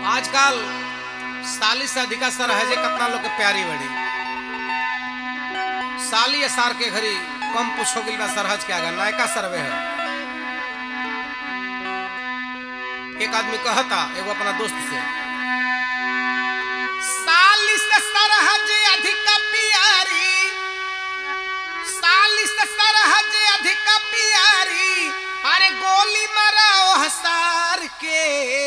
आजकल साली से अधिका सरहजे कितना लोग के प्यारी बड़ी साली सार के घरी कम पुछ हो गई बा सरहज के आगे नायका सरवे है एक आदमी कहता एगो अपना दोस्त से साली से सरहज अधिक प्यारी साली से सरहज अधिक प्यारी अरे गोली मराओ हसार के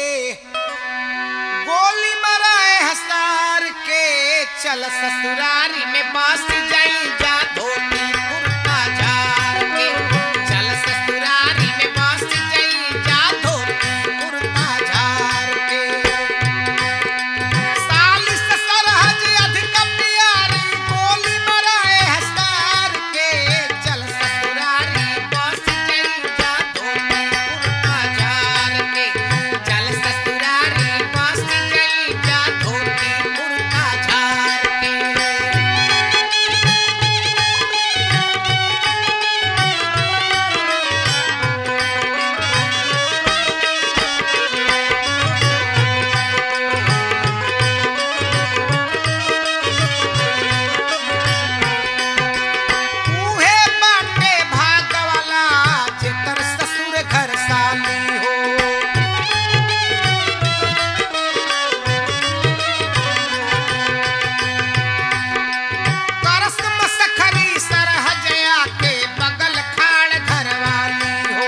गोली मराए हसार के चल ससुरारी में बस जाई जा धोती कुर्ता झार के चल ससुरारी में बस जाई जा धोती कुर्ता झार के साली से सरहज अधिक प्यारी गोली मराए हसार के चल ससुरारी बस जाई जा धोती कुर्ता झार के चल ससुरारी बस जाई जा धोती कुर्ता झार के उहे बाटे भाग वाला जेकर ससुर घर साली हो करस मसखरी सरहजया के बगल खाड़ घर वाली हो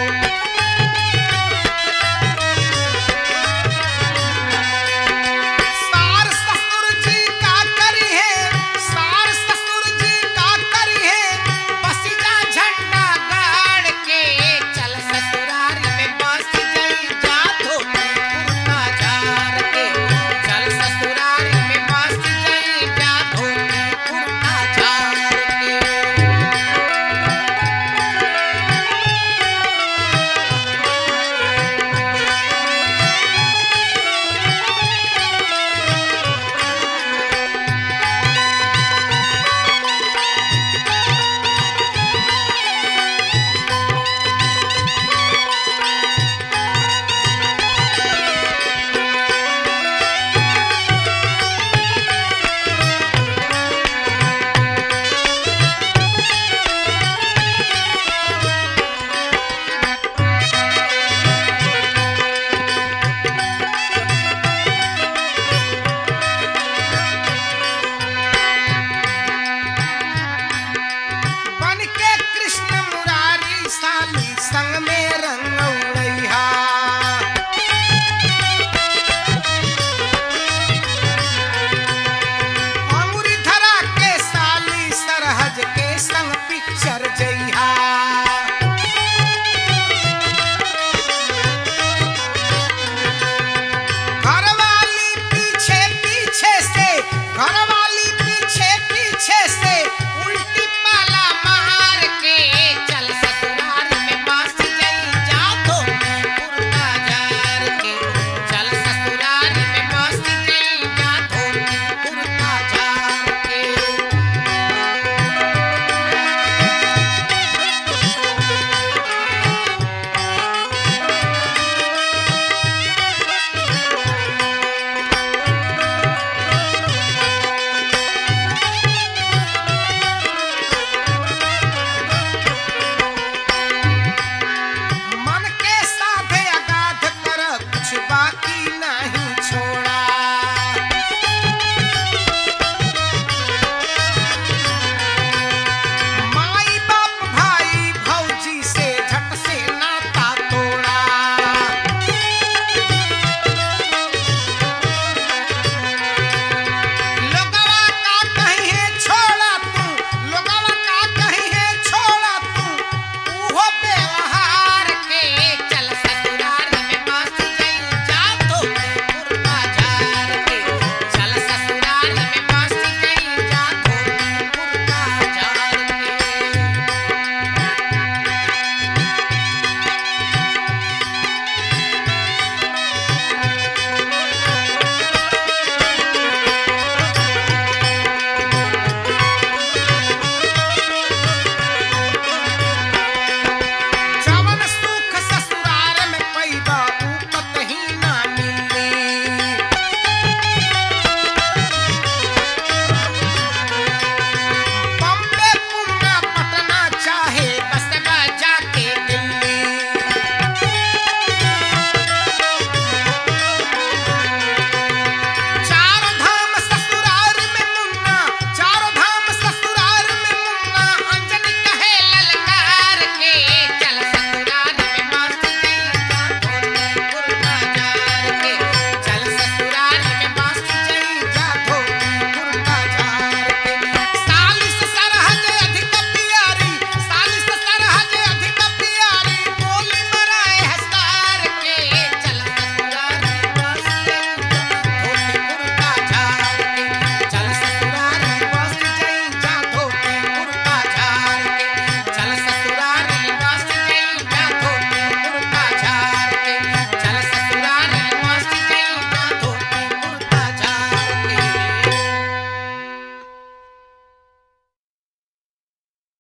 सार ससुर जी का करी है सार ससुर जी का करी है बसिजा झंडा गाड़ के चल ससुरारी में बस जाई जा धोती कुर्ता झार के चल ससुरारी में बस जाई जा धोती कुर्ता झार के बन के कृष्ण मुरारी साली संग में रंगौआ